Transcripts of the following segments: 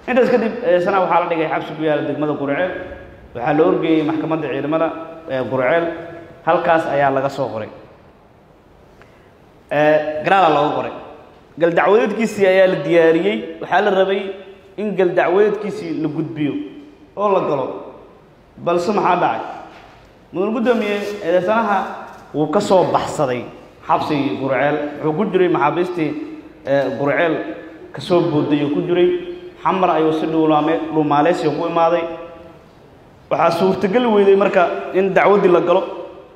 intaas kadib eedeysanaha waxaa la dhigay xabsi ku yaala degmada qurceel waxaa la orgeeyey maxkamadda ciidamada ee qurceel halkaas ayaa laga soo qoray garaala looga qoray galdacwadeedkiisii ayaa la diyaariyey waxaa la rabay in galdacwadeedkiisii la gudbiyo oo la galo balse maxaa dhacay mudan guddoomiye eedeysanaha wuu ka soo baxsaday xabsigii qurceel wuxuu ku jiray maxaabiistii qurceel ka soo booday oo ku jiray xamar ayuu si dhuulaame dhuumaaleysiga ku imaaday waxaa suurtogeli weyday marka in dacwaddii la galo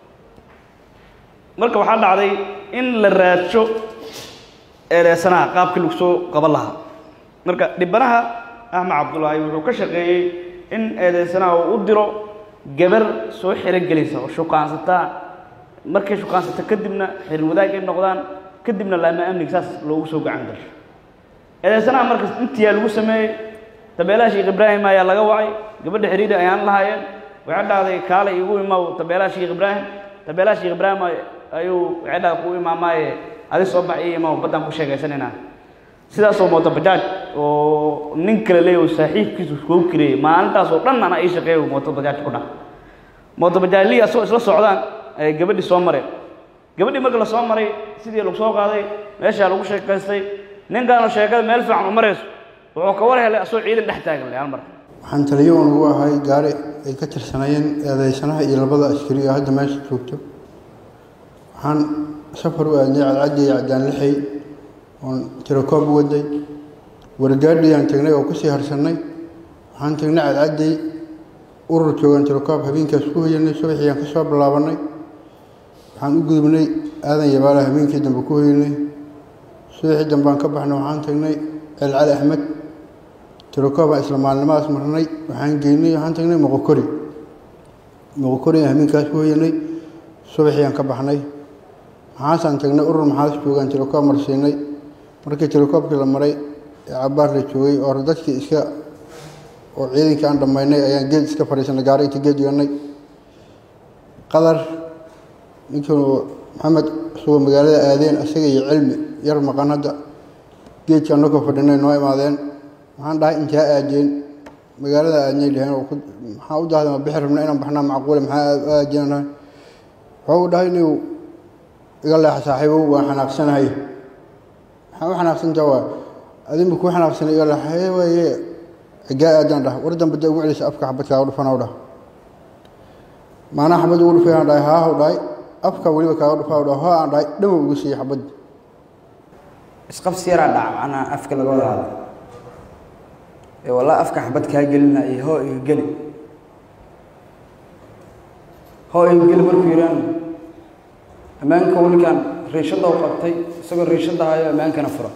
marka waxaa dhacday in la raadsho eedeysanaha qaabkii lagu soo qaban lahaa marka dhibanaha axmed cabdulaahi wuxuu ka shaqeeyey in eedeysanaha uu u diro gabar soo xirogelisa oo shukaansataa markay shukaansata kadibna xirir wadaag ay noqdaan kadibna laama amniga saas loogu soo gacan gasho eedeysanaha markas intiyaa lagu sameeyey tabeelaha sheekh ibraahim ayaa laga wacay gabadha xiriiri ayaan lahaayeen waxay dhahday kaale igu imaw tabeelaha sheekh ibraahim tabeelaha sheekh ibraahim ayuu waxay dhahday ku imaamaaye adi soo bax ii imaw baddaan ku sheegaysanayna sidaasoo mooto bajaaj oo nin kale leeyahy oo saaxiibkiisu kuu kireeyey maalintaas oo dhan ana ii shaqeeyo mooto bajaaj ku dhah mooto bajaajlihii asagoo isla socdaan ayay gabadhii soo mareen gabadhii marka la soo maray sidii lagu soo qaaday meeshaa lagu sheekaystay ninkaanu sheekada meel fiican u marayso wuxuu ka war helay asagoo ciidan dhex taagan leh hal mar waxaan taliyo uun ugu ahay gaari ay ka tirsanayeen eedeysanaha iyo labada askari oo hadda meesha joogto waxaan safar u aadnay cadcaddi iyo caddaan lixay oon tirakoob u waday wargaadhiyaan tagnay oo kusii harsannay waxaan tagnay cadcaddi urur joogan tirakoob habeenkaas ku hoyanay subaxiyaan ka soo bilaabannay waxaan u gudubnay aadan yabaala habeenkii dambe ku hoyanay subaxii dambaan ka baxnay waxaan tagnay celcali axmed tirakoobbaan isla maalnimadaas marnay waxaan geynay waxaan tagnay moqokori moqokori aan habeenkaas ku hoyanay subaxiyaan ka baxnay maxaasaan tagnay urur maxaas joogaan tirakoob marsiinay markii tirakoobkii la maray ee cabbaar la joogay oo dadkii iska oo ciidankii aan dhammaynay ayaan geed iska fadhiisanay gaari inta geed dhiganay qadar ninkii maxamed isagoo magaalada aadeen isaga iyo cilmi yar maqan hadda geedkii annagoo fadhinay noo imaadeen waxaan dhahay intaa aadeen magaalada aadnay dhaheen oo maxaa u dahday ma bixi rabna inaan baxnaa macquule maxaa aadeenahay wuxuu u dhahay inuu iga leexa saaxiibow waan xanaaqsanahay maxaa u xanaaqsantaa waa adinba kuu xanaaqsanay iga leexa hee waaye xigaa aadaan dhah war dambe dee ugu celisa afka xabadkaaga dhufanaw dhah maanaa xabad ugu dhufay aan dhahay haahaw dhahay afka weliba kaaga dhufaa dhah hoo aan dhahay dhamow ugu siiyey xabad isqabsi yaraa dhaca macnaa afka laga wada hadla ee walaa afka xabad kaa gelina iyo hoo iga geli hoo iga geli markuu yidhaan ammaanka welikaan riishadda u qabtay isagoo riishadda hayo ammaankana fura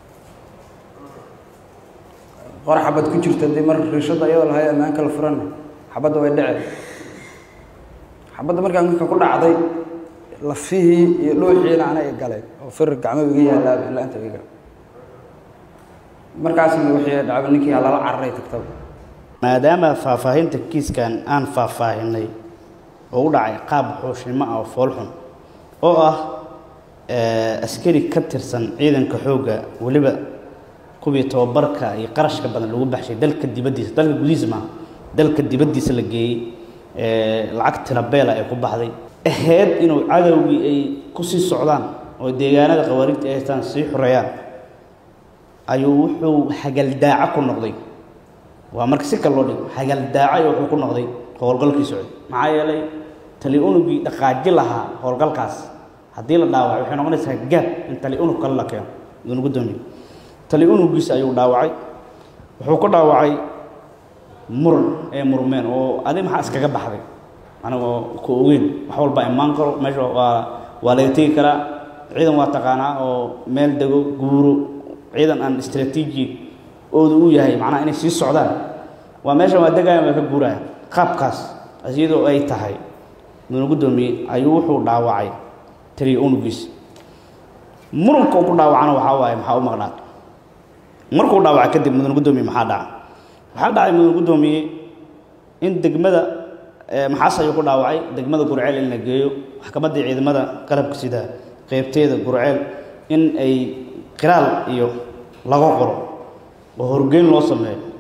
qor xabad ku jirta dee mar riishadda iyadoo lahayo ammaanka la furana xabadda way dhece xabadda markaa marka ku dhacday lafihii iyo dhuuxiina ana i galeen oo fir gacmo iga yaalaaba ilaa inta iga markaasna wixii dhacba ninkii lala cararay tagtaba maadaama faahfaahinta kiiskan aan faahfaahinay oo u dhacay qaab xuushnimo ah oo foolxun oo ah askari ka tirsan ciidanka xoogga weliba kuwii tababarka iyo qarashka badan lagu baxshay dalka dibaddiisa dalka gudihiisa maaha dalka dibaddiisa la geeyey lacag tirabeela ay ku baxday ahayd inuu cadowgii ay ku sii socdaan oo deegaanada khawaarijta ay haystaan sii xoreeyaan ayuu wuxuu hagaldaaco ku noqday waa marka si kale loo dhigo hagaldaaco wuxuu ku noqday howlgalkii socday maxaa yeelay tali unugii dhaqaaji lahaa howlgalkaas haddii la dhaawacay waxay noqonaysaa gaab in tali unug kale la keeno idin gudoomiye tali unugiisa ayuu dhaawacay wuxuu ku dhaawacay muran ee murmeen oo adi maxaa iskaga baxday anigoo ku ogeyn wax walba imaan karo meesha waa waa laga tegi karaa ciidan waa taqaanaa oo meel dego guuro ciidan aan istraatiiji oodu u yahay macnaha inay sii socdaan waa meeshan waa degayan waa ka guuraya qaabkaas iyadoo ay tahay mudana guddoomiye ayuu wuxuu dhaawacay taliya unugiisa muranka uu ku dhaawacana waxaa waaye maxaa u maqnaa markuu dhaawacay kadib mudana guddoomiye maxaa dhaca waxaa dhacay mudana guddoomiye in degmada maxaas ayuu ku dhaawacay degmada gurceel in la geeyo maxkamaddii ciidamada qalabka sida qeybteeda gurceel in ay qiraal iyo laga qoro oo horgeyn loo sameeyo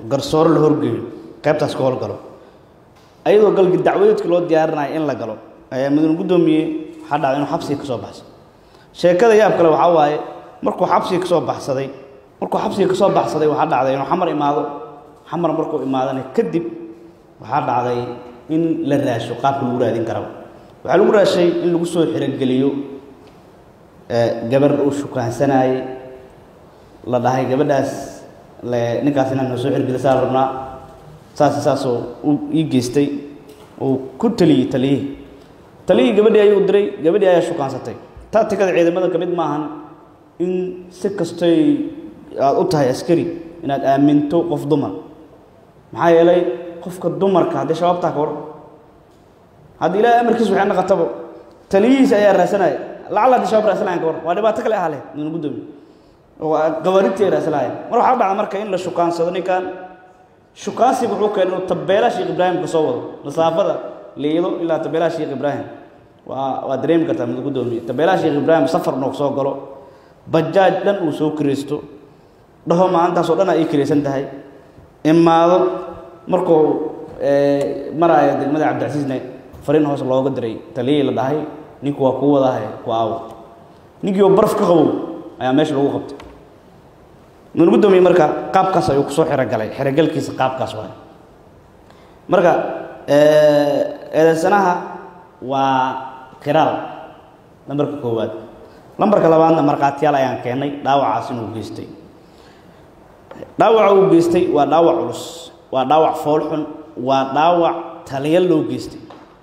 garsoore la horgeeyo qaybtaas ka howlgalo ayadoo galgi dacwadeedka loo diyaarinayo in la galo ayaa mudane guddoomiye waxaa dhacday inuu xabsiga ka soo baxsado sheekada yaab kale waxaa waaye markuu xabsiga ka soo baxsaday markuu xabsiga ka soo baxsaday waxaa dhacday inuu xamar imaado xamar markuu imaadana kadib waxaa dhacday in la raasho qaabka lagu raadin karaba waxaa lagu raashay in lagu soo xirogeliyo gabar uu shukaansanayey la dhahay gabadhaas le ninkaas inaan noo soo xirgelisaa rabnaa saas saasoo uu ii geystay uu ku taliyey taliyihii taliyihii gabadhii ayuu diray gabadhii ayaa shukaansatay taatikada ciidamada ka mid maahan in si kastoy aada u tahay askari inaad aaminto qof dumar maxaa yeelay qofka dumarka haddii shabaabtaa ka war haddii ilaahay amarkiis waxay naqataba taliyihiisa ayaa raasanaya lacala haddii shabaab raasanayan ka war waa dhibaato kale ahale mudane guddoomiye oo qawaaridtii ay raasanayaan mar waxaa dhacda marka in la shukaansado ninkan shukaansiga wuxuu keenay inuu tabeelaha sheekh ibraahim ka soo wado masaafada liido ilaa tabeelaha sheekh ibraahim waa waa dareemi kartaa mudane guddoomiye tabeelaha sheekh ibraahim safar noog soo galo bajaaj dhan uu soo kiraysto dhaho maalintaasoo dhan aa ii kiraysan tahay imaado markuu maraayo degmada cabdicasiisne fariin hoos looga diray taliyihii la dhahay ninku waa kuu wadaahay ku aawo ninkii oo baraf ka qabow ayaa meesha lagu qabtay mudane guddoomiye marka qaabkaas ayuu kusoo xirogalay xirogalkiisa qaabkaas waay marka eedeysanaha waa qiraal lambarka koowaad lambarka labaadna markhaatiyaal ayaan keennay dhaawacaas inuu geystay dhaawaca uu geystay waa dhaawac culus waa dhaawac foolxun waa dhaawac taliya loo geystay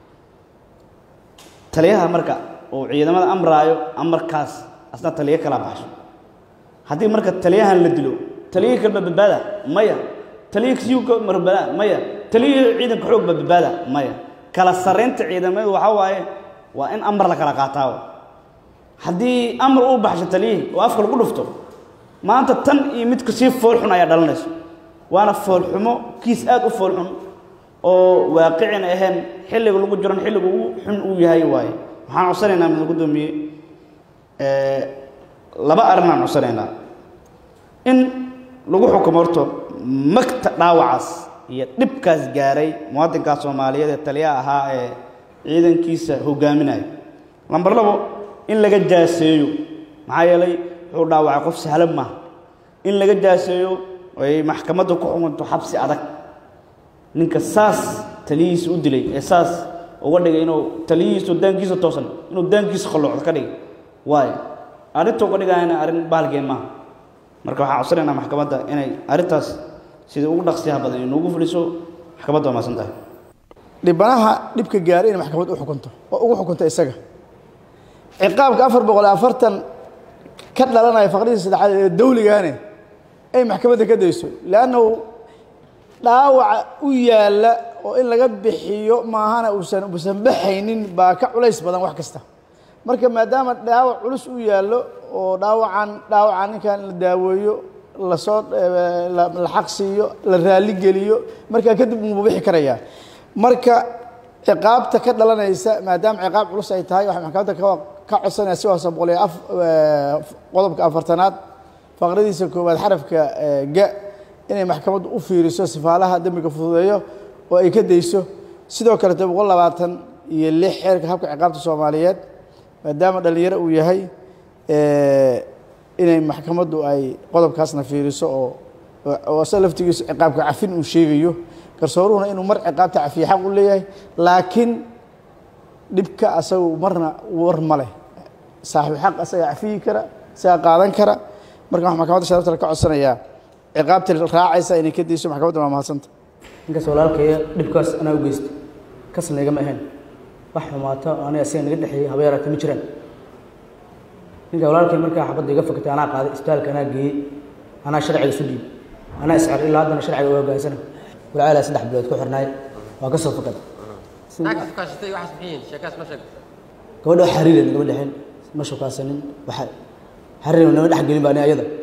taliyaha marka uu ciidamada amraayo amarkaas asna taliyo kala baxsho haddii marka taliyahan la dilo taliyihii kalba badbaada maya taliyihii kasiuka marbada maya taliyihii ciidanka xoog ba badbaada maya kala sarraynta ciidamadu waxaa waaye waa in amar la kala qaataawo haddii amar uu baxsho taliyihii oo afka lagu dhufto maanta tan iyo midka sii foolxun ayaa dhalanayso waana foolxumo kiis aad u foolxun oo waaqicina ahayn xilliga lagu jiran xilliga ugu xun uu yahay waaye waxaan codsanaynaa mudane guddoomiye laba arrinaan codsanaynaa in lagu xukumo horto magta dhaawacaas iyo dhibkaas gaaray muwaadinkaas soomaaliyeed ee taliyaha ahaa ee ciidankiisa hogaaminaya lambar labo in laga jaaseeyo maxaa yeelay wuxuu dhaawacay qof sahlan maaha in laga jaaseeyo ay maxkamadda ku xukunto xabsi adag ninka saas taliyihiisa u dilay ee saas uga dhigay inuu taliyihiisu daankiisa toosan inuu daankiisa qalloocdo ka dhigay waayo arrinta uga dhigayana arrin bahalkeen maaha marka waxaan codsanaynaa maxkamadda inay arrintaas sida ugu dhaqsiyaha badan inuugu fuliso maxkamadda waa maasan tahay dhibanaha dhibka gaaray inay maxkamad u xukunto oo ugu xukunto isaga ciqaabka afar boqol iyo afartan ka dhalanaya faqradii saddexaad ee dawligaane ay maxkamadda ka dayso leannahu dhaawaca u yaalla oo in laga bixiyo maahana uusan uusan baxaynin baa ka culays badan wax kasta marka maadaama dhaawac culus u yaallo oo dhaawacan dhaawacan ninkan la daaweeyo lasoo la xaq siiyo la raali geliyo markaa kadib uu bixi karayaa marka ciqaabta ka dhalanaysa maadaama ciqaab culus ay tahay waxay maxkamadda ka ka codsanaya si hoose boqol iyo af qodobka afartanaad faqradiisa koowaad xarafka ga inay maxkamaddu u fiiriso sifaalaha dembiga fududeeyo oo ay ka dayso sidoo kaleto boqol labaatan iyo lix xeerka habka ciqaabta soomaaliyeed maadaama dhallinyaro uu yahay inay maxkamaddu ay qodobkaasna fiiriso oo oo asa laftigiisu ciqaabka cafin uu sheegayo garsooruhuna inuu mar ciqaabta cafiye xaq u leeyahay laakiin dhibka asagu marna war ma leh saaxibu xaq asagaa cafiyi kara isagaa qaadan kara marka waxaa maxkamadda sharafta ka codsanayaa ciqaabta raacaysa inay ka dayso maxkamadda waa mahadsanta ninkaas walaalkaya dhibkaas anaa u geystay kasna igama ahayn wax xumaato aniga asiga naga dhexeeyey haba yaraata ma jiraan ninka walaalkay markaa xabadda iga fakatay anaa qaaday isbitaalka anaa geeyey anaa sharciga isu dhiib anaa iscar ilaa haddana sharciga u hoggaansana walaalaa saddex bilood ku xirnaay waa ka soo fakaday gabadha wax xariiran nagama dhexin ma shukaasanin waxa xariiran nama dhex gelin baa ni ayada